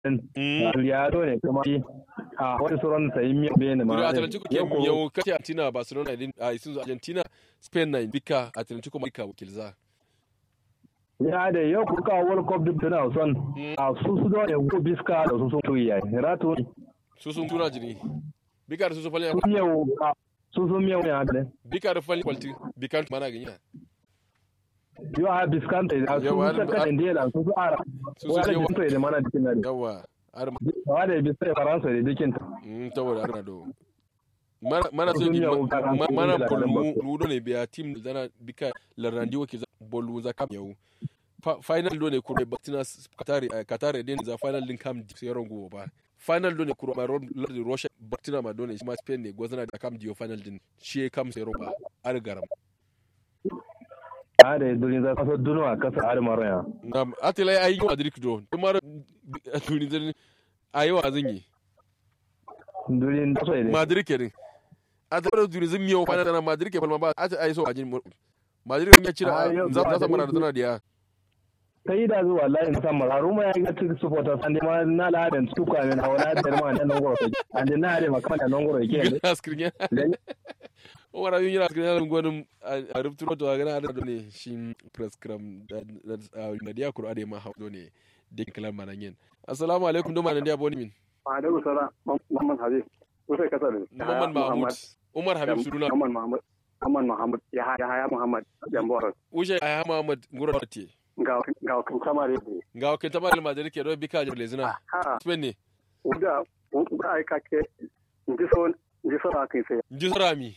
yaro ne kuma a wani sauran sayi miyan bene ma Duro Atlantico ke yau kace Argentina Barcelona din a isin Argentina Spain na bika Atlantico ma bika wakilza. ya da yau ku kawo world cup duk tana son a su su da ko biska da su sun tuyi yayi rato Su sun tuna jini. Bika da su sun falya sun yau su sun yau ya da bika da falya kwalti bika mana ganya. yau a biskan ta da su Yawa, su ka da da su su ara Su su wanda yawa. biska da mana dikin da Yawa. Ar wanda biska faransa da dikin ta mm tawada arna do. Mana mana so Sun di yau ka kan mana da bolmu lambar. ludo ne biya team dana bika larandi wakil bolu za kam yau. Fa- Final do ne kuro Batina Qatar Qatar din za final din kam di sai rongo ba. Final do ne kuro ma ron lardi Russia Batina ma do ne shi ma Spain ne gwazana da kam dio final din shi kam sai rongo ar garam. a da durin za ka so duno a kasa har maro ya Nam atila ayi wa Madrid do. Tumar tuni din ayi wa zan yi. durin da so ne Madrid kenan. A da tuni zan miyo final na Madrid ke falma ba a ta ayi so ajin Madrid ya cira Ah, yau za ba ta mana Madrid- da diya. ta yi da zuwa layin san mararu ma ya ga cikin supporter san ma na laden su ka min hawa da ma da nongoro ke an da na da makama da nongoro ke ne Gina screen ya. Dan- Wara yin yana screen ya gwanin a rubutun to ga na da ne shi press cram da da diya kuro ade ma hawdo ne da kalan manan yin. Assalamu alaikum do manan diya boni min. Alaikum salam Muhammad Habib Usai kasar Muhammad Mahmud. Umar Habib Suruna. Muhammad Muhammad Muhammad Muhammad ya haya Muhammad Jambor Ushe aya Muhammad Nguro Te. ga ga kan kamare Ga wakil tabar Madrid ke do bika je lezina. ha Spain ne. uda uda ai kake ndi so ndi so ra kai sai Ji sarami.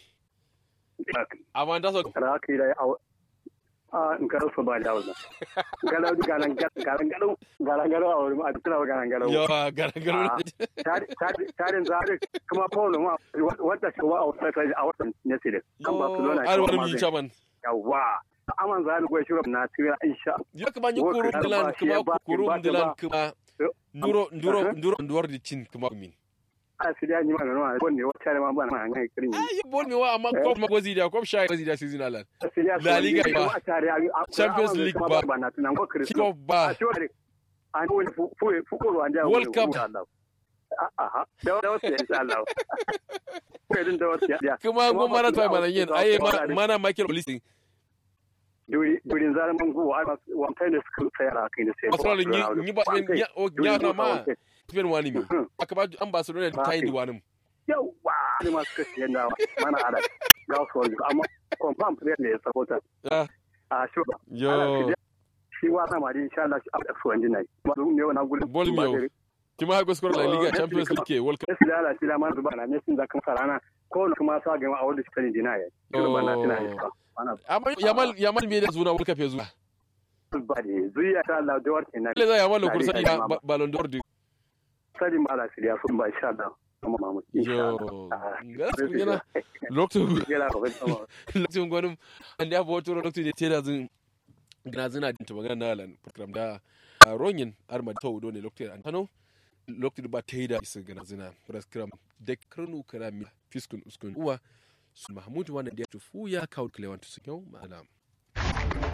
Amma da so ra kai da a a in karo so ba da wannan galau galan galan galau galan galau a wurin a tsira galan galau yawa garagaro. tarin zare kuma Paulo ma wata shi wa a wata a wata ne sai kan Barcelona Ar wani mi chaman. yawa aman zani gwe shurab na tira insha Yo kuma yi Work kurum hard dilan ba, kuma ba, kurum ba, dilan ba. kuma nduro nduro nduro nduwar di cin kuma min. a sidiya ni ma no ko ne wata ma ba na ngai kirin Ayi bol mi wa amma ko ma gozi da ko sha gozi da season alan. sidiya La Liga ba. Champions League ba. ba na tunan ko kirin Kiko ba. an ko fu fu fu ko wanda World Cup. aha da da wasu insha Allah ko din da wasu ya Kuma go mana ta mana yin ayi ma- mana Michael Olise. duri durin zare man go ai wa kai ne su tsaya kai ne sai Australia ni ni ba ni o nya na ma. Spain wani mi. Aka ba an Barcelona ta yi wani. yawa ne ma suka siyan da mana ala ga su wani amma confirm player ne ya sabota Ah, a shi ba Yo. shi wa sama da insha Allah shi a su wani nai ba dun ne wannan gulin Bol mi yau. Kima ha goskor La Liga Champions League ke World Cup. Yesu da Allah shi da man zuba na ne sun zakan sarana ko ne kuma sa ga a wanda shi kan dina ya shi ba na tana yi ka ana Amma Yamal Yamal me da zuna World Cup ya zuwa. ba ne zuya ta Allah da warke na Le za Yamal kursa ina Ballon d'Or di. sadi ma Allah shi ya sun ba insha Allah amma mamu insha Yo. Allah Gaskiya yana lokacin Gela ko ba lokacin gwanin an da yawa turo lokacin da te da zin gina zina din ta magana na lan program da a ronyin arma ta wudo ne lokacin an tano lokacin ba ta yi da isa gina zina program da karnu kara mi fiskun uskun uwa su mahmud wannan da ya tufu ya kawo kilewan su kyau ma'ana